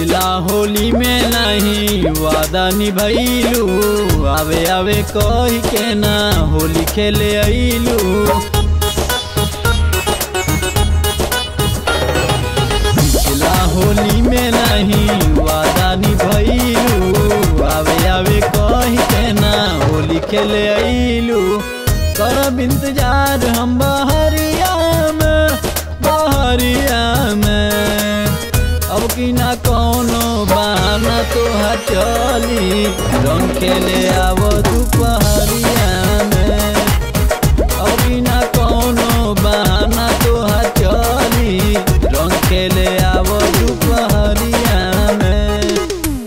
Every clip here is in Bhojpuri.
पिछला होली में नहीं वादा निभैलू आवे आवे कही के ना होली खेले अइलू पिछला होली में नहीं वादा निभैलू आवे आवे कही के ना होली खेले अइलू करब इंतजार हम बहरिया में बहरिया में अब की ना कोनो बहाना तो चली रंग खेले आवो दुपहरिया में अब की ना कोनो बहाना तो चली रंग खेले आवो दुपहरिया में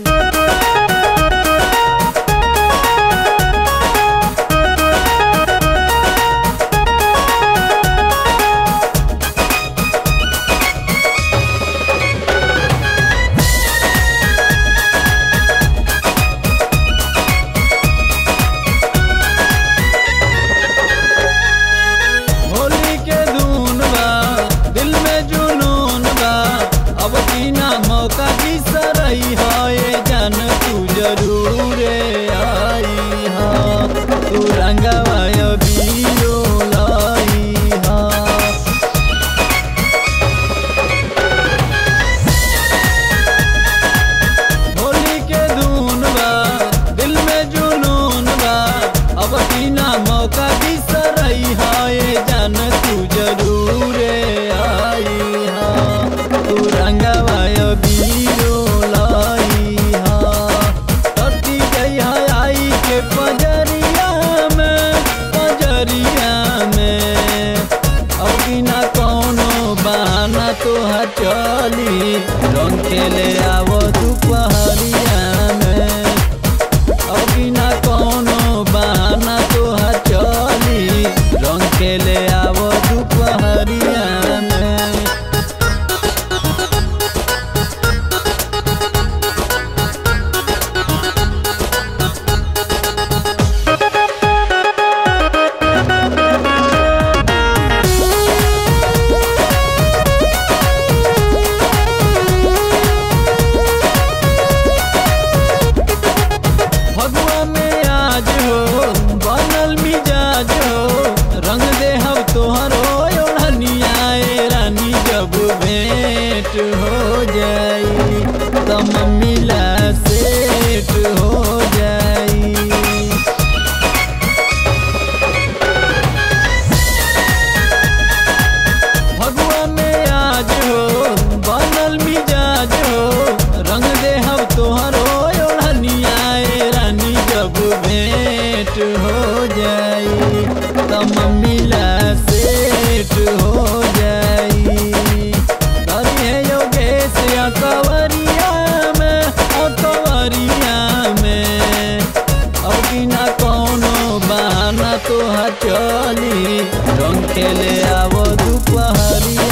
होली के धुन बा दिल में जुनून बा अब बिना मौका की सरई है ये जान तू जरूर आई हा तू रंगवा बीरो लाई हा होली के धुन बा दिल में जुनून बा अब बिना मौका की सरई है ये जान तू जरूर आई हा तू रंगवा बीरो लाई हा टटी गई है आई के पजरिया में पजरिया में अब बिना कोनो बहाना तो चली रंग खेले आवो दुपहरिया में अब बिना कोनो बहाना तो चली रंग खेले आवो दुपहरिया में फगुआ में आज हो बनल मिजाज हो रंग दे हम तोहरो ओढ़निया ए रानी जब भेंट हो जाई त मम्मीला सेट हो जाई फगुआ में आज हो बनल मिजाज हो रंग दे हम तोहरो ओढ़निया ए रानी जब भेंट हो जाई त मम्मीला सेट हो जाई तरी है योगेश या कवरिया में ओ कवरिया में अब बिना कोनो बहाना तो चली रंग खेले आवो दुपहरिया